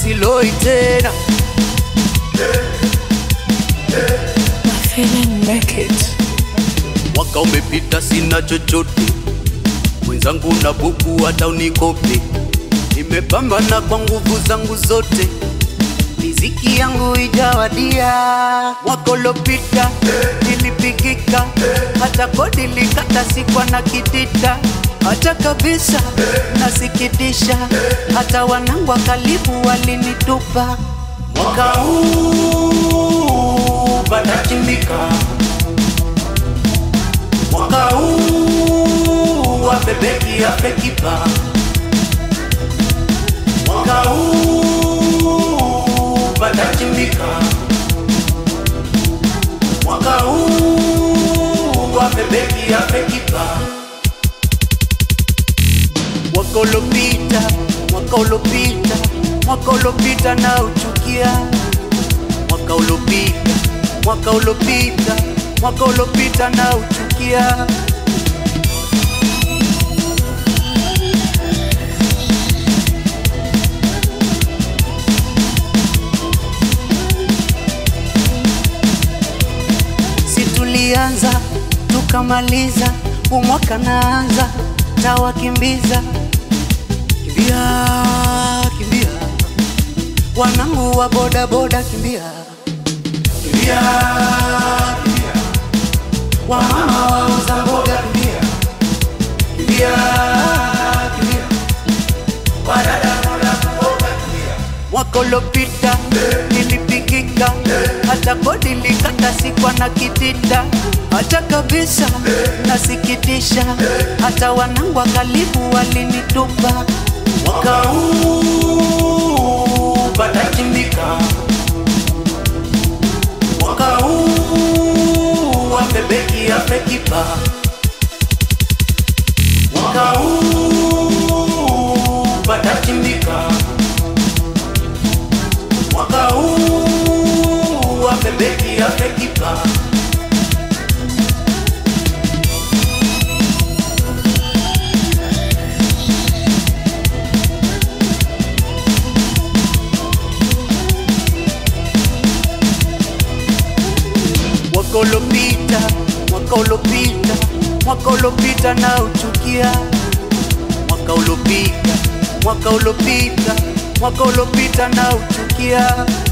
siloi tena. feeling naked. Mwaka umepita sina chochote, mwenzangu na buku hata unikope. Nimepambana kwa nguvu zangu zote, riziki yangu ijawadia. Mwaka uliopita nilipigika, hata kodi likata sikwa na kitita hata kabisa nasikitisha, hata wanangu wa karibu walinitupa. Mwaka huu patachimbika mwaka huu wabebeki apekipa mwaka huu patachimbika mwaka huu wabebeki apekipa mwaka ulopita mwaka ulopita mwaka ulopita na uchukia mwaka ulopita mwaka ulopita mwaka ulopita na uchukia si tulianza tukamaliza umwaka naanza tawakimbiza kimbia kimbia wanangu wa bodaboda kimbia kimbia kimbia wamama wauza mboga kimbia kimbia kimbia wadada boda mboga kimbia mwaka uliopita nilipigika hata kodi likata sikwa na kitita hata kabisa nasikitisha hata wanangu wa karibu walinitupa mwaka huu patachimbika mwaka huu wabebeki apekipa mwaka huu patachimbika mwaka huu wabebeki apekipa mwaka ulopita mwaka ulopita mwaka ulopita na uchukia mwaka ulopita mwaka ulopita mwaka ulopita na uchukia